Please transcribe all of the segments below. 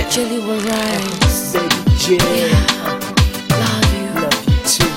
Jelly will rise. Baby J, Love you. love you too.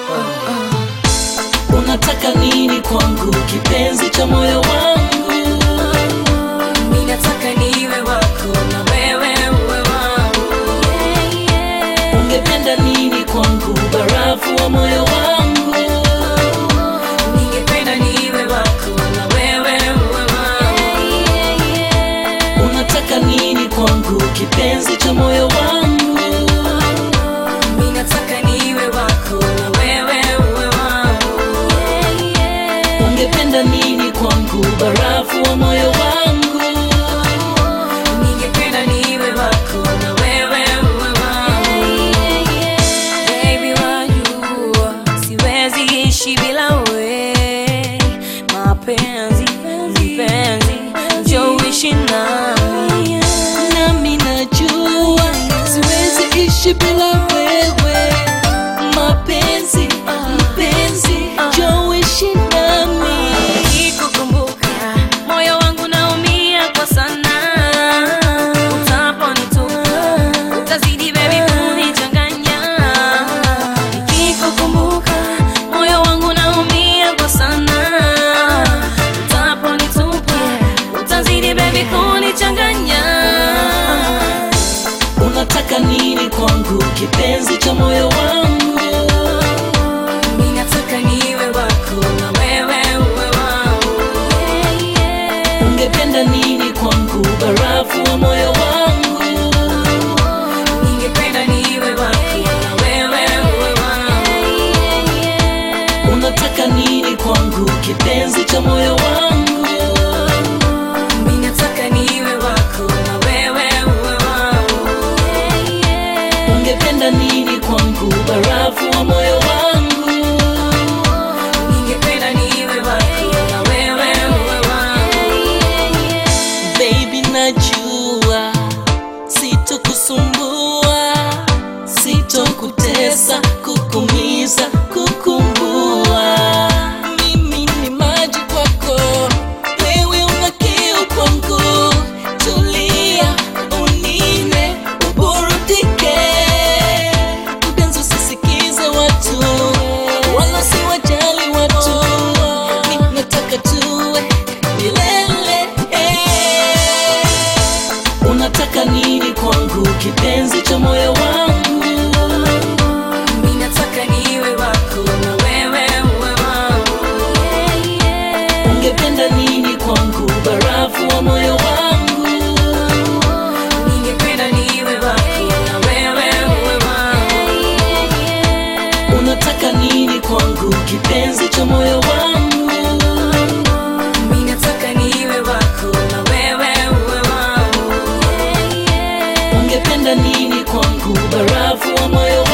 unataka nini kwangu kipenzi cha moyo wangu Mimi nataka niwe wako na wewe uwe wangu. ungependa nini kwangu barafu wa moyo wangu Ningependa niwe wako na wewe uwe wangu. unataka nini kwangu kipenzi cha moyo wangu Mimi nataka niwe wako na wewe uwe wangu. ungependa nini kwangu barafu wa moyo wangu Ningependa niwe wako na wewe uwe wangu. Baby wajua siwezi ishi bila we. Mapenzi, mpenzi, njoo uishi nami. nami najua siwezi ishi bila wewe mapenzi mpenzi joishi nami Nikikukumbuka, moyo wangu naumia kwa sana. Utaponitupa, utazidi baby kunichanganya. Nikikukumbuka, moyo wangu naumia kwa sana. Utaponitupa, utazidi baby kunichanganya. unataka nini kwangu kipenzi cha moyo wangu Mimi nataka niwe wako na wewe uwe wangu. ungependa nini kwangu barafu wa moyo wangu Ningependa niwe wako na wewe uwe wangu. unataka nini kwangu kipenzi cha moyo wangu Mimi nataka niwe wako na wewe uwe wangu. ungependa nini kwangu barafu wa moyo wangu Ningependa niwe wako na wewe uwe wangu. baby najua sitokusumbua sitokutesa kukumiza kukumbua mimi ni maji kwako wewe una kiu kwangu tulia unine uburudike mpenzi usisikize watu wala siwajali watu mi nataka tuwe milele unataka nini kwangu kipenzi cha moyo wangu Mimi nataka niwe wako na wewe uwe wangu. ungependa nini kwangu barafu wa moyo wangu Ningependa niwe wako na wewe uwe wangu. unataka nini kwangu kipenzi cha moyo wangu Mimi nataka niwe wako na wewe uwe wangu. ungependa nini kwangu barafu wa moyo